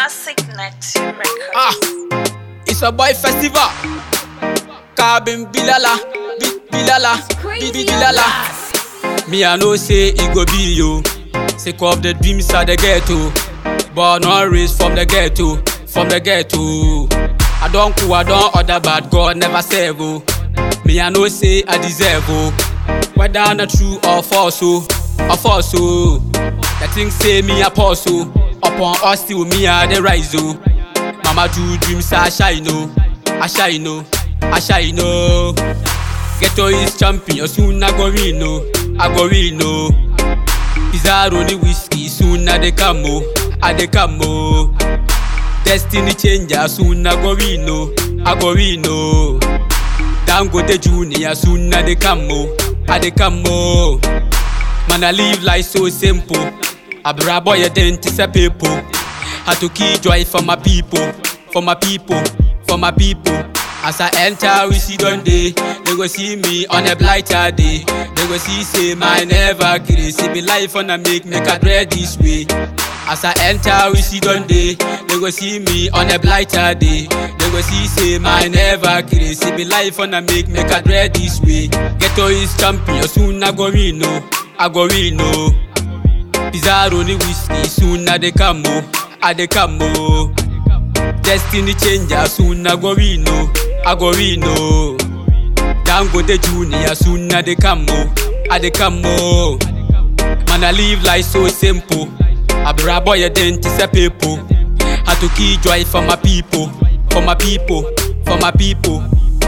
Classic Net Records. Ah, it's a boy festival. Cabin Bilala, Bi- Bilala, Bi- Bi- Bilala. Me I know say it go be you. Sick of the dreams of the ghetto. Born or raised from the ghetto, from the ghetto. I don't cool, I don't order bad God never save oh. Me I know say I deserve oh. Whether not true or false oh, or false oh. The thing say me apostle. Upon us still me I the rise oh. Mama do dreams I shine oh, I shine oh, I shine oh. Ghetto is champion soon I go win oh, I go win oh. Pizarro the whiskey soon I dey come oh, I dey come oh. Destiny changer soon I go win oh, I go win oh. Dangote Junior soon I dey come oh, I dey come oh. Man I live life so simple. Abra boy you didn't say people. Had to keep joy for my people, for my people, for my people. As I enter, we see done day. They go see me on a blighter day. They go see say my never crazy. Be life on a make make a dread this way. As I enter, we see done day. They go see me on a blighter day. They go see say my never crazy. Be life on a make make a dread this way. Ghetto is champion, soon I go win no, I go win no. Pizarro the whiskey, soon I dey come oh, I dey come oh. Destiny changer, soon I go win oh, I go win oh. Dangote Junior, soon I dey come oh, I dey come oh. Man I live life so simple. Abra boy you didn't say people. Had to keep joy for my people, for my people, for my people.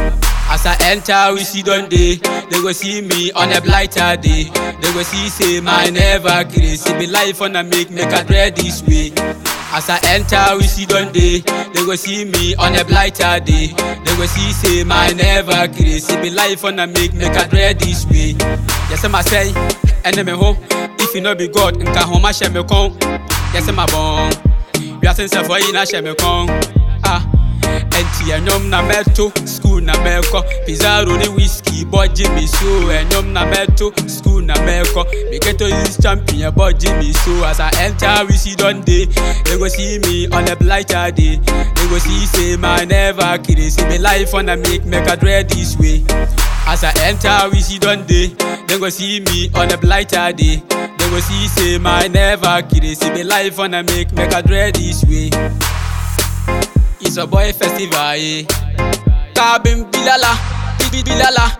As I enter, we see done day. They go see me on a blighter day. They go see say my never crazy. Be life on a make make a dread this way. As I enter, we see done day. They go see me on a blighter day. They go see say my never crazy. Be life on a make make a dread this way. Yes, I'm say, enemy ho. If you no be God, nka ho ma share me kon. Yes, I'm born. We are sense for you na share me kon. Ah. Enti ɛnyɔm na mɛto school na mɛkɔ Pizarro ne whisky bɔgye me so ɛnyɔm na mɛto school na mɛkɔ Miketo is champion bɔgye me so As I enter we see don dey They go see me on a blighter day They go see say my never kidding See me life on a make make a dread this way As I enter we see don dey They go see me on a blighter day They go see say my never kidding See me life on a make make a dread this way It's a boy festival, eh. Cabin Bilala, Bibi Bilala,